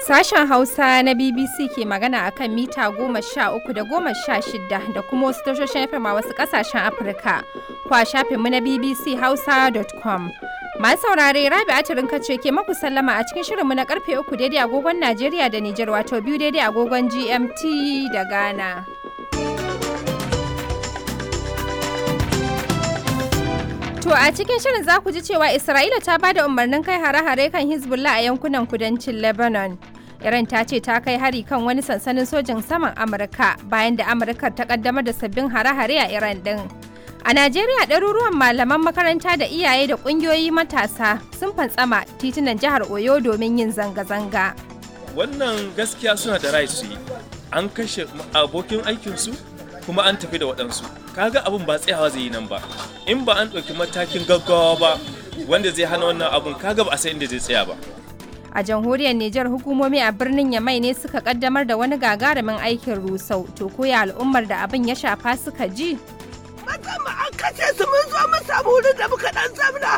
Sashen Hausa na BBC ke magana a kan mita goma sha uku da goma sha shida da kuma wasu tashoshin FM a wasu ƙasashen Afirka. Kwa shafinmu na bbchausa.com. Masu saurare Rabi Atirin kace ke maku sallama a cikin shirinmu na karfe uku daidai agogon Najeriya da Nijar wato biyu daidai agogon GMT da Ghana. To a cikin shirin za ku ji cewa Isra'ila ta ba da umarnin kai hare-hare kan Hezbollah a yankunan kudancin Lebanon. Iran ta ce ta kai hari kan wani sansanin sojin saman Amurka bayan da Amurkar ta kaddamar da sabbin hare-hare a Iran din. A Najeriya ɗaruruwan malaman makaranta da iyaye da ƙungiyoyi matasa sun fantsama titunan jihar Oyo domin yin zanga-zanga. Wannan gaskiya suna da rai su yi. An kashe abokin aikinsu kuma an tafi da waɗansu. Kaga abin ba tsayawa zai yi nan ba. In ba an ɗauki matakin gaggawa ba wanda zai hana wannan abun kaga ba a san inda zai tsaya ba. A jamhuriyar Nijar hukumomi a birnin Yamai ne suka kaddamar da wani gagarumin aikin rusau. To koya al'ummar da abin ya shafa suka ji? musamman an kashe su mun zo mun samu wurin da muka dan zamna